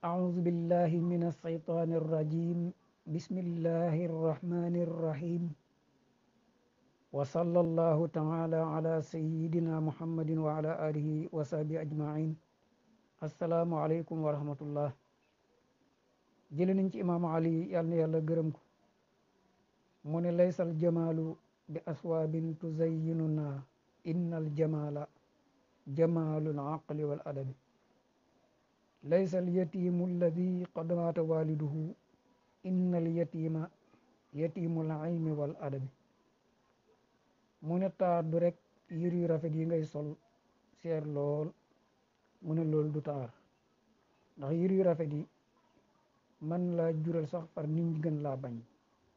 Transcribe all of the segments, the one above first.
أعوذ بالله من الشيطان الرجيم بسم الله الرحمن الرحيم وصلى الله تعالى على سيدنا محمد وعلى آله وصحبه أجمعين السلام عليكم ورحمة الله jële nañ ci imaamu ali yàlla na yàlla gërëm ko mu ne laysal jamaalu bi aswaabin tuzayyinuna innal jamaala jamaalul aqli wal adabi laysa al yatimu alladi qad maata waliduhu inna al yatima yatimul ilmi wal adabi mu ne taar du rek yër yu rafet yi ngay sol seer lool mu ne loolu du taar ndax yër yu rafet yi man laa jural sax far nit ñi gën laa bañ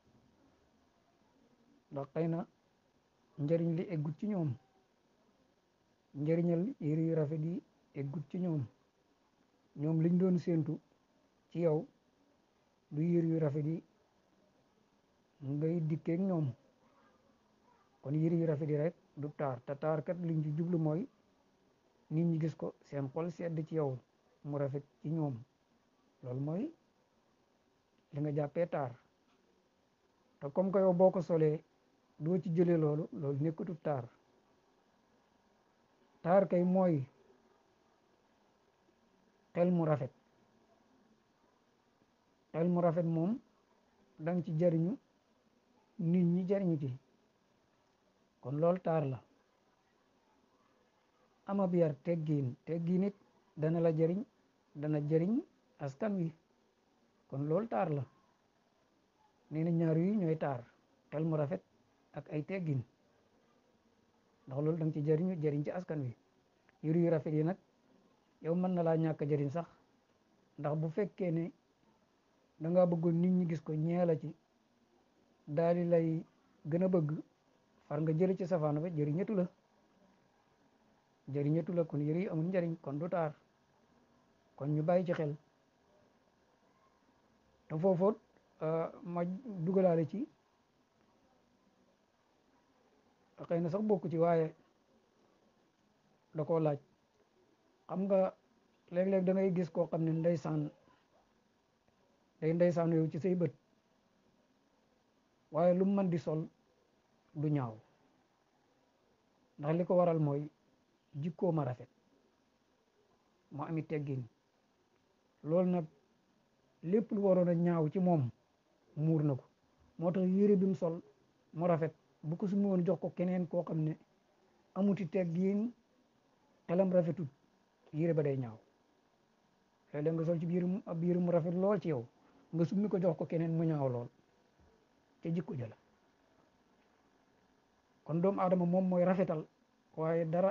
ndax xëy na njëriñ li eggut ci ñoom njëriñal yër yu rafet yi eggut ci ñoom ñoom liñ doon séentu ci yow du yër yu rafet yi ngay dikkeek ñoom kon yër yu rafet yi rek du taar te taar kat liñ ci jublu mooy nit ñi gis ko seen xol sedd ci yow mu rafet ci ñoom loolu mooy li nga jàppee taar te comme que yow boo ko solee doo ci jëlee loolu loolu nekkatu taar taar kay mooy xel mu rafet xel mu rafet moom danga ci jariñu nit ñi jariñu ci kon loolu taar la ama biyar teggiin teggiin it dana la jariñ dana jariñ askan wi kon loolu taar la nee na ñaar yi ñooy taar xel mu rafet ak ay teggin ndax loolu danga ci jariñu jariñ ci askan wi yëru yu rafet yi nag yow mën na laa ñàkk jariñ sax ndax bu fekkee ne da ngaa bëggoon nit ñi gis ko ñeela ci daal di lay gën a bëgg far nga jële ci safaan ba jëriñatu la jëriñatu la kon yëri yi amul njariñ kon du taar kon ñu bàyyi ci xel te foofoot ma dugalaale ci xëy na sax bokk ci waaye da koo laaj xam nga léeg-léeg da ngay gis koo xam ne ndeysaan day ndeysaan yow ci say bët waaye lu mën di sol du ñaaw ndax li ko waral mooy jikkoo ma rafet mu ami teggin loolu nag lépp lu waroon a ñaaw ci moom muur na ko moo tax yére bi mu sol mu rafet bu ko sumi woon jox ko keneen koo xam ne amuti teggin xelam rafetut yére ba day ñaaw léeg-léeg nga sol ci biir ab yére mu rafet lool ci yow nga summi ko jox ko keneen mu ñaaw lool te jikko jëla kon doomu aadama moom mooy rafetal waaye dara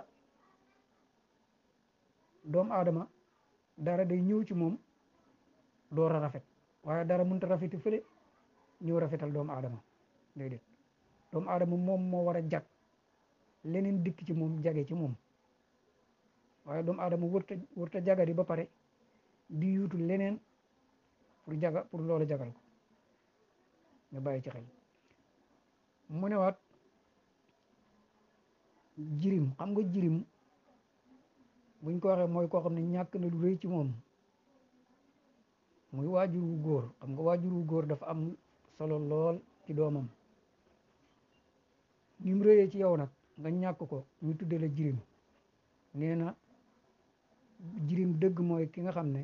doomu aadama dara day ñëw ci moom door a rafet waaye dara mënut a rafeti fële ñëw rafetal doomu aadama déedéet doomu aadama moom moo war a jag leneen dikk ci moom jage ci moom waaye doomu aadama wërta wërta jagari ba pare di yuutu leneen pour jaga pour loolu jagal ko nga bàyyi ci xel mu ne waat jirim xam nga jirim buñ ko waxee mooy koo xam ne ñàkk na lu rëy ci moom muy waajur wu góor xam nga waajur wu góor dafa am solo lool ci doomam ni mu rëyee ci yow nag nga ñàkk ko ñu tudde la jirim nee na jirim dëgg mooy ki nga xam ne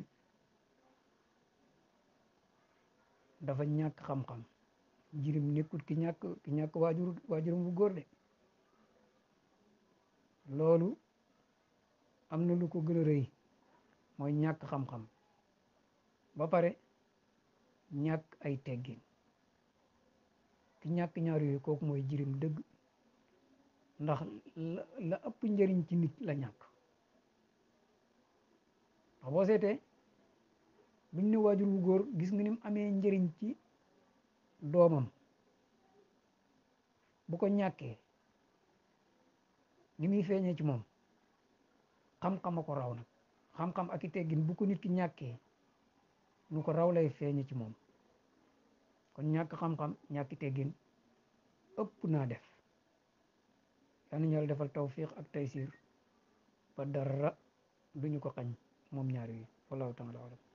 dafa ñàkk xam-xam jirim nekkut ki ñàkk ki ñàkk waajur waajuram bu góor de loolu am na lu ko gën a rëy mooy ñàkk xam-xam ba pare ñàkk ay teggin ki ñàkk ñaar yooyu kooku mooy jirim dëgg ndax la ëpp njëriñ ci nit la ñàkk ndax boo seetee buñ ne waajur wu góor gis nga ni mu amee njëriñ ci doomam bu ko ñàkkee ni muy feeñee ci moom xam-xam a ko raw nag xam-xam ak i teggin bu ko nit ki ñàkkee nu ko raw lay feeñe ci moom kon ñàkk xam-xam ñàkki teggin ëpp naa def yal na ñu Yàlla defal tawfiq ak taysir ba dara duñu ko xañ moom ñaar yi wallahu taala alam